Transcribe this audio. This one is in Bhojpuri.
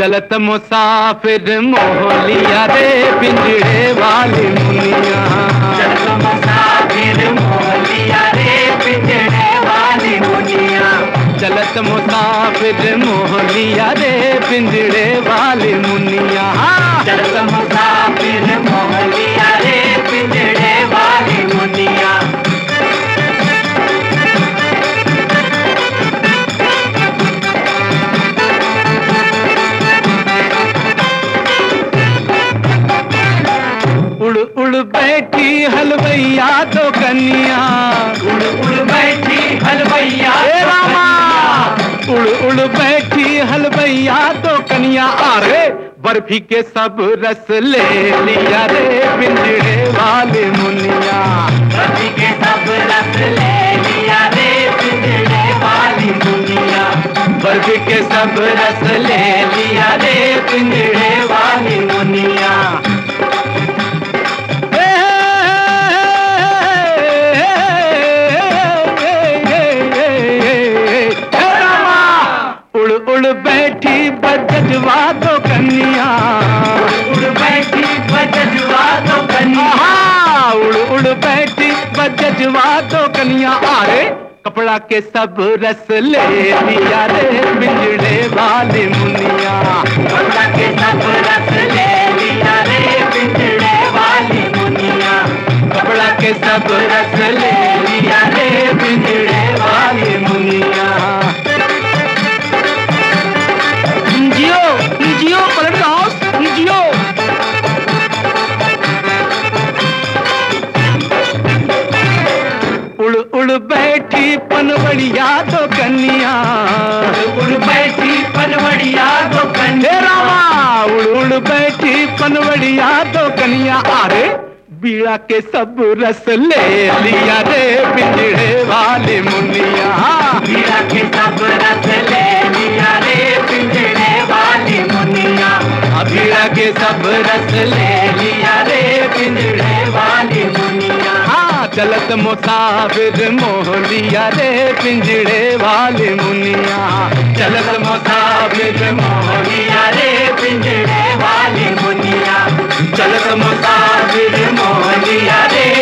चलत मुसाफिर मोहलिया रे पिंजड़े वाली मुनिया चलत मुसाफिर मोहलिया रे पिंजड़े वाली मुनिया चलत मुसाफिर मोहलिया रे पिंजड़े वाली मुनिया चलत मुसाफिर मोहलिया रे पिंजड़े वाली मुनिया उड़ उड़ बैठी हलवैया तो कन्या उड़ उड़ बैठी हलवैया ए रामा उड़ उड़ बैठी हलवैया तो कन्या अरे बर्फी के सब रस ले लिया रे पिंजड़े वाले मुनिया रवि के सब रस ले लिया रे पिंजड़े वाली मुनिया बर्फी के सब रस ले लिया रे पिंजड़े वाली मुनिया उड़ उड़ बैठी बजवा तो कन्या उड़ बैठी बजवा तो कन्या आहा, उड़ उड़ बैठी बजवा तो कन्या अरे कपड़ा के सब रस ले लिया रे पिंजड़े वाली मुनिया कपड़ा के सब रस ले लिया रे पिंजड़े वाली मुनिया कपड़ा के सब रस ले लिया रे पिंजड़े वाली मुनिया जियो जियो पलट हाउस जियो उड़ उड़ बैठी पनवड़िया तो कन्या उड़ बैठी पनवड़िया तो हे कन्या रामा उड़ उड़ बैठी पनवड़िया तो कन्या अरे बीड़ा के सब रस ले लिया रे पिंजड़े वाले मुनिया मीरा के सब रस ले लिया रे पिंजड़े वाली मुनिया बीड़ा के सब रस ले लिया रे पिंजड़े वाली मुनिया हाँ चलत मुसाफिर मोहलिया रे पिंजड़े वाले मुनिया चलत मुसाफिर मोहलिया मोहलिया रे पिंजड़े वाली मुनिया चलत मुसाफिर मोहलिया रे